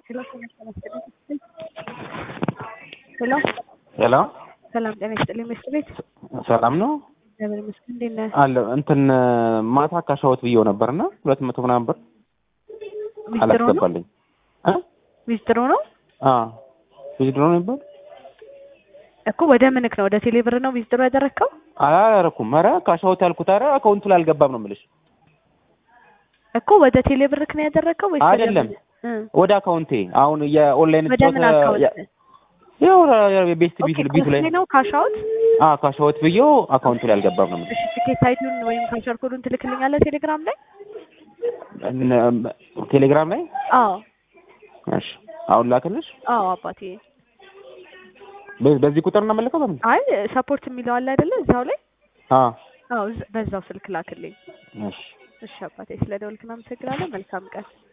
ሄሎ ሰላም ጤና ይስጥልኝ። ሄሎ ሄሎ ሰላም ጤና ይስጥልኝ። መስት ቤት ሰላም ነው እግዚአብሔር ይመስገን። እንዴት ነህ? አለ እንትን ማታ ካሻወት ብዬው ነበርና ሁለት መቶ ምናምን ብር ዊዝድሮ ነው አላስገባልኝ እ ዊዝድሮ ነው አ ዊዝድሮ ነው ይባል እኮ ወደ ምንክ ነው? ወደ ቴሌብር ነው ዊዝድሮ ያደረግከው? አላረኩም። ኧረ ካሻወት ያልኩት ኧረ አካውንቱ ላይ አልገባም ነው የምልሽ። እኮ ወደ ቴሌብርክ ነው ያደረግከው ወይስ ወደ አይደለም ምን? እ ወደ አካውንቴ አሁን የኦንላይን ወደ ምን አካውንት? ያው ቤስት ኦኬ ቢት ቢቱ ላይ ኮስሜ ነው ካሻውት? አ ካሻወት ብዬው አካውንቱ ላይ አልገባም ነው የምልሽ። እሺ ቲኬት አይዲውን ወይም ካሸር ኮዱን ትልክልኛለህ ቴሌግራም ላይ? እነ- ቴሌግራም ላይ አዎ እሺ አሁን ላክልሽ። አዎ አባቴ። በ- በዚህ ቁጥር ነው የምልከው በምን? አይ ሰፖርት የሚለው አለ አይደለ? እዛው ላይ አ አዎ እዛ- በዛው ስልክ ላክልኝ። እሺ እሺ አባቴ፣ ስለ ደወልክ እናመሰግናለን። መልካም ቀን።